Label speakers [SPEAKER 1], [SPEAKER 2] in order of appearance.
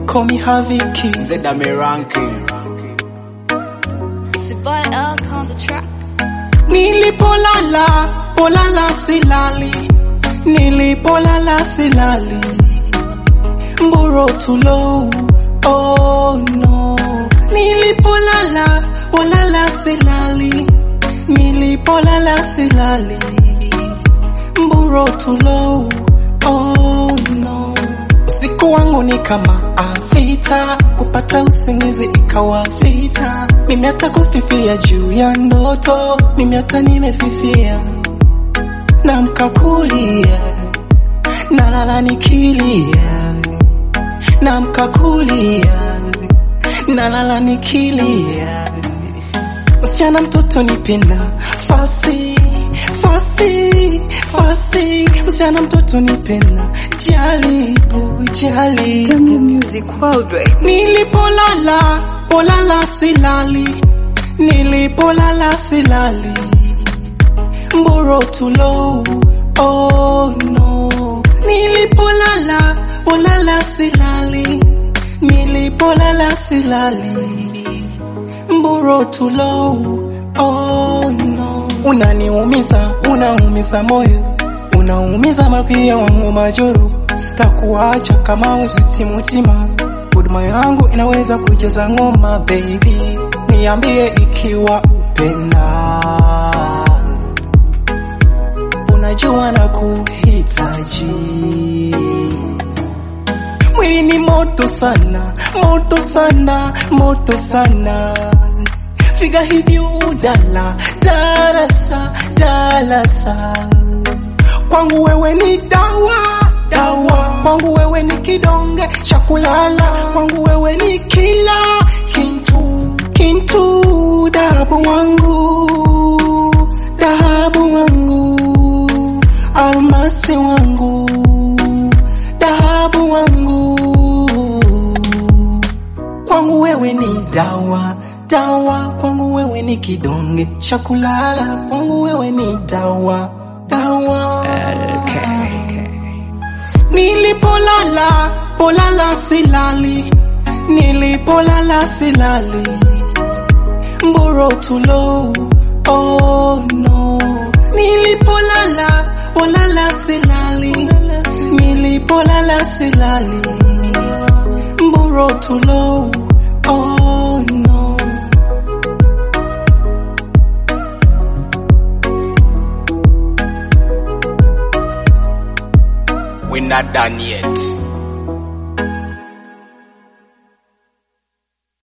[SPEAKER 1] call me Haviki.
[SPEAKER 2] Zeda me ranking.
[SPEAKER 3] It's the boy Elk on the track.
[SPEAKER 1] Nilipolala, polala silali. Nilipolala silali. Mburo tulo, oh no. Nilipolala, polala silali. Nilipolala silali. Mburo tulo, oh no. Usiku wangu ni kama avita, kupata usingizi ikawa vita. Mimi hata kufifia juu ya ndoto, mimi hata nimefifia. Namka kulia, nalala nikilia. Namka kulia, nalala nikilia. Msichana mtoto nipenda fasi fasi fasi, msichana mtoto nipenda jaribu jaribu.
[SPEAKER 3] Demo Music Worldwide.
[SPEAKER 1] Nilipolala polala silali, nilipolala silali, mburo tulo oh no. Nilipolala polala silali, nilipolala silali, mburo tulo oh no. Unaniumiza, unaumiza moyo, unaumiza makia wangu majoro, sitakuacha kama weziti mutima huduma yangu inaweza kucheza ngoma baby, niambie ikiwa upenda, unajua na kuhitaji. Mwili ni moto sana, moto sana, moto sana, figa hivi udala, darasa, darasa, kwangu wewe ni dawa dawa kwangu wewe ni kidonge cha kulala kwangu wewe ni kila kintu kintu dahabu wangu dahabu wangu almasi wangu dahabu wangu kwangu wewe ni dawa dawa kwangu wewe ni kidonge cha kulala kwangu wewe ni dawa dawa Nilipolala, polala silali, nilipolala silali, mburo tulo, oh no. Nilipolala, polala silali, nilipolala silali, mburo tulo, oh no.
[SPEAKER 2] We not done yet.